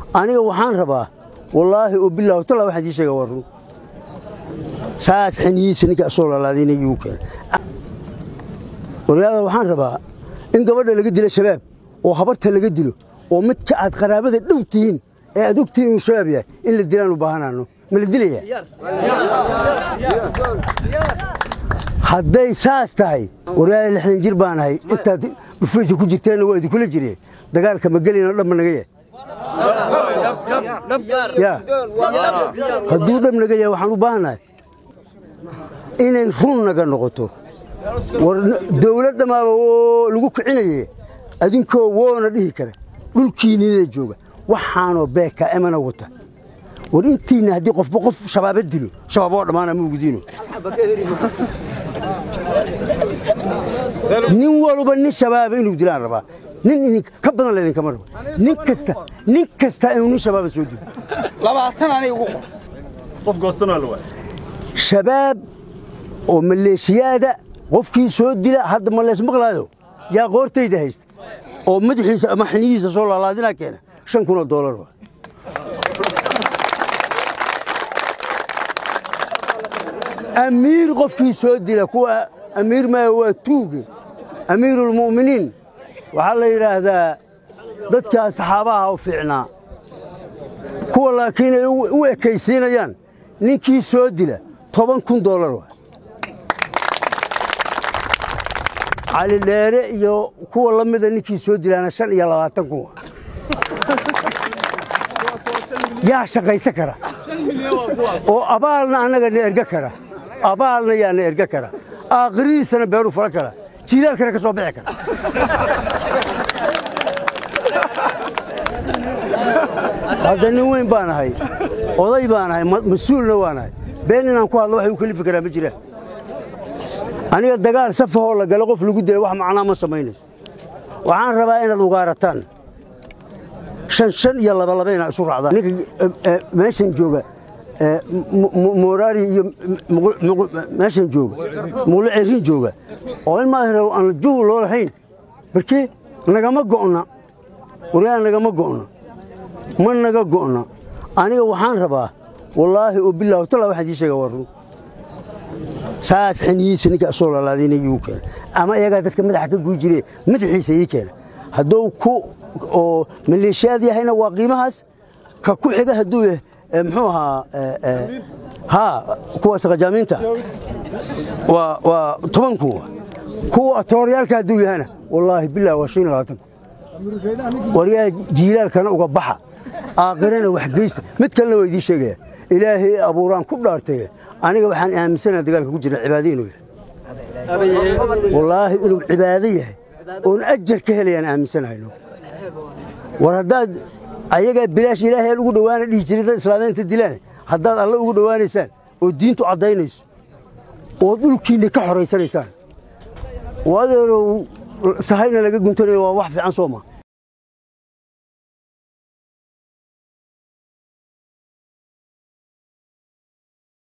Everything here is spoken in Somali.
aniga waxaan rabaa wallaahi oo bilaahu talla waxaan sii sheega waa run saas xiniyiisa ninka asoo lalaadayna iigu keena waryaada waxaan rabaa in gabadha laga dilo shabaab oo habarta laga dilo oo midka aad qaraabada dhow tihiin ee aad og tihiin inuu shabaab yahay in la dilaan u baahanaano ma la dilaya hadday saas tahay waryaada lixdan jir baan ahay intaad dhufaysa ku jirteenna waa idinkula jireen dagaalka ma gelinoo dhanba naga yahay ya hadduu dhab naga yahay waxaan u baahannahay inay run naga noqoto war dawlad dhammaaba oo lagu kicinaye adinkoo woona dhihi kara dhulkiinnina jooga waxaanoo beeka emana wata war intiinna haddii qofba qof shabaaba dilo shabaab oo dhammaana ma ugudiino nin walba nin shabaaba inuu dilaan rabaa nin idin ka badan laydinkama rabo nin kasta nin kasta inuu nin shabaaba soo dilo labaatan anay ugu qor qof goostana la waay shabaab oo maleeshiyaada qofkii soo dila hadda ma lees maqlaayo yaa qoortayda haysta oo madaxiisa ama xiniyihiisa soo laalaadinaa keena shan kun oo doolar waa amiir qofkii soo dila kuwa amiir maya waa tuuge amiirulmu'miniin waxaa la yidhaahdaa dadkaa saxaabaha u fiicnaa kuwa laakiin ay u ekaysiinayaan ninkii soo dila toban kun doolar waa cali dheere iyo kuwa la mida ninkii soo dilaana shan iyo labaatan kun waa yaa shaqaysa kara oo abaalna annaga na erga kara abaalna yaa na erga kara aakhiridiisana beeru fala kara jiilaalkana ka soo bixi kara hadda nin weyn baan ahay oday baan ahay mas-uulna waan ahay been inaan ku hadlo waxay u kelifi karaa ma jiraan aniga dagaal safahoo la galo qof lagu dilay wax macnaa ma samaynayso waxaan rabaa inaad ugaarataan shan shan iyo labalaba inaad isu raacdaan ninka meeshan jooga moraari iyo meeshan jooga muqlo cerin jooga oo in maahira aan juw loo lahayn barkee nagama go'na waryaa nagama go'na ma naga go'na aniga waxaan rabaa wallaahi oo bilaahu talla waxaan sii sheega waa run saas xiniyiisa ninka asoo lalaadayna iigu keena ama iyagaa dadka madaxa ka guy jire madaxiisa ii keena hadduu ku oo maleeshiyaad yahayna waa qiimahaas ka ku xiga hadduu yahay muxuu ahaa haa kuwa saqajaamiinta waa waa toban kun kuwa atooryaalka hadduu yahana wallaahi bilah waa shan iyo labaatan kun waryaa jiilaalkana uga baxa aakhirana wax geysta mid kalena waa idiin sheegaya ilaahay abuuraan ku dhaartay aniga waxaan aaminsanaha dagaalka ku jira cibaado inuu yahay wallaahi inuu cibaado yahay oon ajar ka helayaan aaminsanahayno war haddaad ayagaa bilaash ilaahay ugu dhowaana dhihi jiray dad islaamiinta dilaan haddaad alle ugu dhowaanaysaan oo diintu caddaynayso oo dhulkiinna ka xoraysanaysaan oo adeerow sahayna laga guntanayo waa wax fiican soo ma